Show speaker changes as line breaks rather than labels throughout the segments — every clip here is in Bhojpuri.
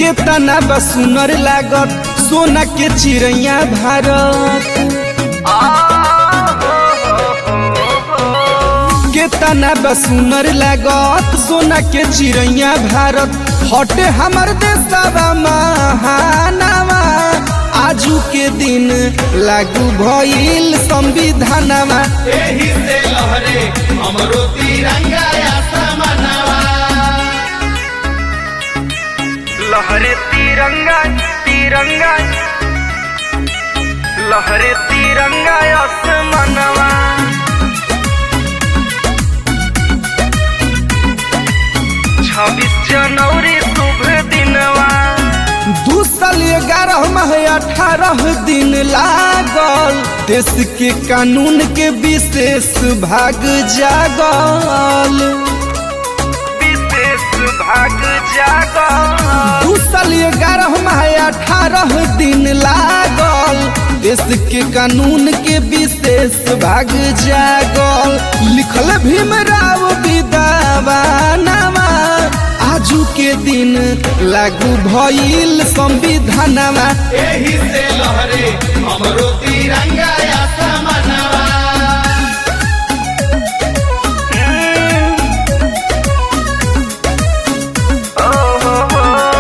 केतना बा सुनर लागत सोना के चिड़ैया भारत केतना बा सुनर लागत सोना के चिड़ैया भारत हटे हमर देशवा महानवा आजू के दिन लागू भइल संविधानवा
एही से लहरे हमरो तिरंगा आसमानवा
लहरे तिरंगा तिरंगा लहरे तिरंगा आसमानवा छब्बीस जनवरी शुभ दिनवा
दू साल ग्यारह माह अठारह दिन लागल देश के कानून के विशेष भाग जागल
विशेष भाग जागल
दू साल ग्यारह माह अठारह दिन लागल देश के कानून के विशेष भाग जागल लिखल भीमराव विदावानवा आजू के दिन लागू भइल संविधानवा
एही से लहरे हमरो तिरंगा आसमानवा
ओ हो हो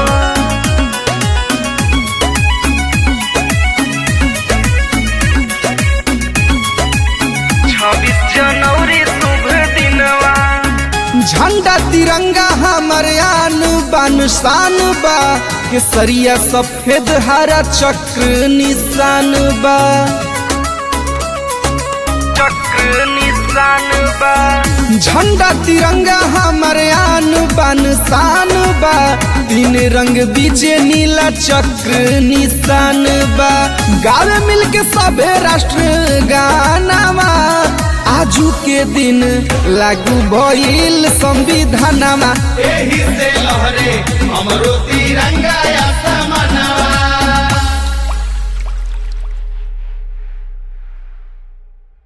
छब्बीस जनवरी शुभ दिनवा
झंडा तिरंगा हमर आन बान शान बा केसरिया सफेद हरा चक्र निशान बा
चक्र निशान बा
झंडा तिरंगा हमर आन बान शान बा तीन रंग बीचे नीला चक्र निशान बा गावे मिलके सबे राष्ट्र गानावा आजू के दिन लागू भइल संविधानवा
एही से लहरे हमरो तिरंगा आसमानवा